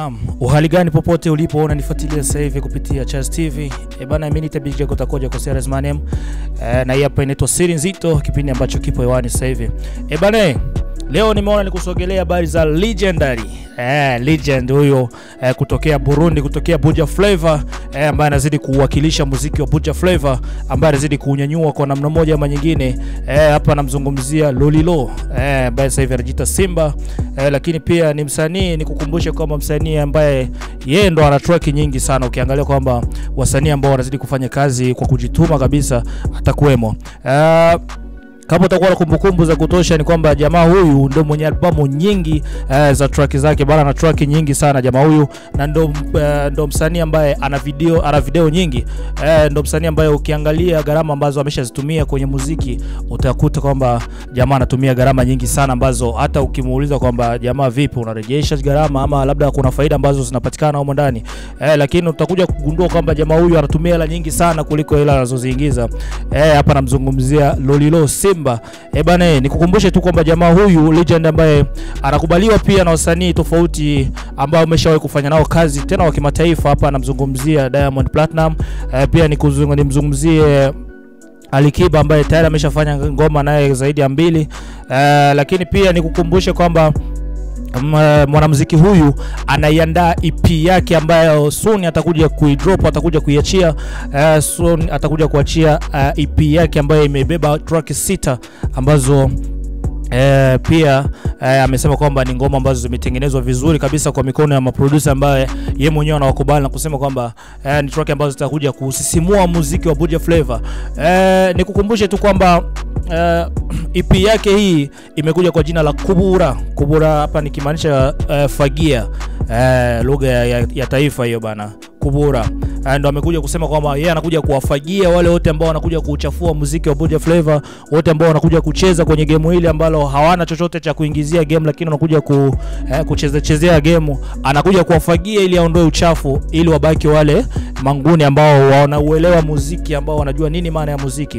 Naam, uhali gani popote ulipo unanifuatilia sasa hivi kupitia Chaz TV. E bana, mimi ni Big Jack utakoja kwa Series my name. E, na hii hapa inaitwa Siri Nzito, kipindi ambacho kipo hewani sasa hivi. E bana, leo nimeona nikusogelea habari za legendary eh, legend huyo eh, kutokea Burundi, kutokea Buja Flavor eh, ambaye anazidi kuwakilisha muziki wa Buja Flavor, ambaye anazidi kuunyanyua kwa namna moja ama nyingine. Eh, hapa namzungumzia Lolilo eh, ambaye sasa hivi anajiita Simba eh, lakini pia ni msanii, nikukumbushe kwamba msanii ambaye yeye ndo ana track nyingi sana. Ukiangalia kwamba wasanii ambao wanazidi kufanya kazi kwa kujituma kabisa atakuwemo eh, kama utakuwa na kumbukumbu za kutosha ni kwamba jamaa huyu ndo mwenye albamu nyingi uh, za track zake bana, ana track nyingi sana jamaa huyu, na ndo, uh, ndo msanii ambaye ana video, ana video nyingi uh, ndo msanii ambaye ukiangalia gharama ambazo ameshazitumia kwenye muziki utakuta kwamba jamaa anatumia gharama nyingi sana ambazo hata ukimuuliza kwamba jamaa, vipi unarejesha gharama ama labda kuna faida ambazo zinapatikana humo ndani uh, lakini utakuja kugundua kwamba jamaa huyu anatumia hela nyingi sana kuliko hela anazoziingiza. Uh, hapa namzungumzia Lolilo Simba. Eh bana, nikukumbushe tu kwamba jamaa huyu legend ambaye anakubaliwa pia na wasanii tofauti ambao ameshawahi kufanya nao kazi tena wa kimataifa. Hapa namzungumzia Diamond Platinum. Eh, pia nikuzungu- nimzungumzie Alikiba ambaye tayari ameshafanya ngoma naye zaidi ya mbili. Eh, lakini pia nikukumbushe kwamba M- mwanamuziki huyu anaiandaa EP yake ambayo soon atakuja kuidrop, atakuja kuiachia uh, soon atakuja kuachia uh, EP yake ambayo imebeba track sita ambazo Eh, pia eh, amesema kwamba ni ngoma ambazo zimetengenezwa vizuri kabisa kwa mikono ya maproducer ambaye ye mwenyewe anawakubali na kusema kwamba eh, ni track ambazo zitakuja kusisimua muziki wa Buja Flavor. Eh, nikukumbushe tu kwamba eh, EP yake hii imekuja kwa jina la Kubura. Kubura hapa nikimaanisha eh, fagia eh, lugha ya, ya, ya taifa hiyo bana Kubura Eh, ndo amekuja kusema kwamba yeye anakuja kuwafagia wale wote ambao wanakuja kuchafua muziki wa Buja Flavor, wote ambao wanakuja kucheza kwenye game hili ambalo hawana chochote cha kuingizia game, lakini wanakuja ku, eh, kucheza chezea game. Anakuja kuwafagia ili aondoe uchafu, ili wabaki wale manguni ambao wanauelewa muziki, ambao wanajua nini maana ya muziki.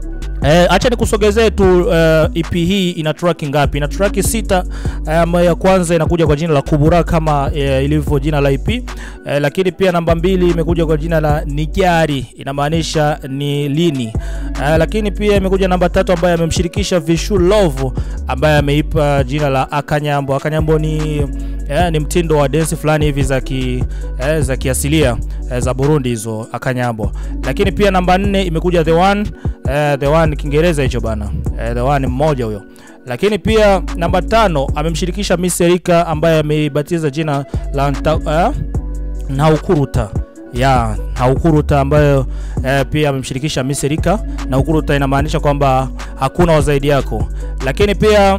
Eh, acha nikusogezee tu uh, EP hii ina track ngapi? Ina track sita eh, ambayo ya kwanza inakuja kwa jina la Kubura kama eh, ilivyo jina la EP eh, lakini pia namba mbili imekuja kwa jina la Nijari inamaanisha ni lini eh, lakini pia imekuja namba tatu ambayo amemshirikisha Vishu Love ambaye ameipa jina la Akanyambo. Akanyambo ni eh, ni mtindo wa dance fulani hivi za ki, eh, za kiasilia eh, za Burundi hizo Akanyambo. Lakini pia namba nne imekuja The One eh, The One Kiingereza hicho bana eh, The One mmoja huyo. Lakini pia namba tano amemshirikisha Miss Erika ambaye ameibatiza jina la nta, eh, Naukuruta ya Naukuruta ambayo eh, pia amemshirikisha Miss Erika. Naukuruta inamaanisha kwamba hakuna wa zaidi yako. Lakini pia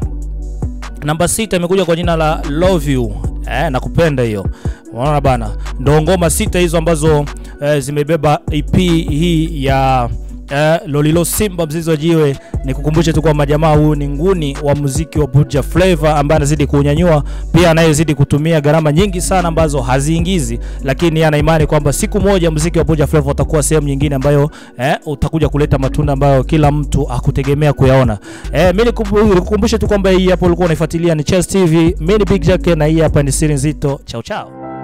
namba sita imekuja kwa jina la Love You eh, nakupenda hiyo. Unaona bana, ndo ngoma sita hizo ambazo eh, zimebeba EP hii ya eh, Lolilo Simba mzizi wa jiwe. Nikukumbushe tu kwamba jamaa huyu ni nguni wa muziki wa Buja Flavor ambaye anazidi kuunyanyua, pia anayezidi kutumia gharama nyingi sana ambazo haziingizi, lakini ana imani kwamba siku moja muziki wa Buja Flavor utakuwa sehemu nyingine ambayo eh, utakuja kuleta matunda ambayo kila mtu akutegemea kuyaona. Eh, mimi nikubu- nikukumbushe tu kwamba hii hapo ulikuwa unaifuatilia ni Chess TV, mimi ni Big Jack na hii hapa ni Siri Nzito. Chao chao.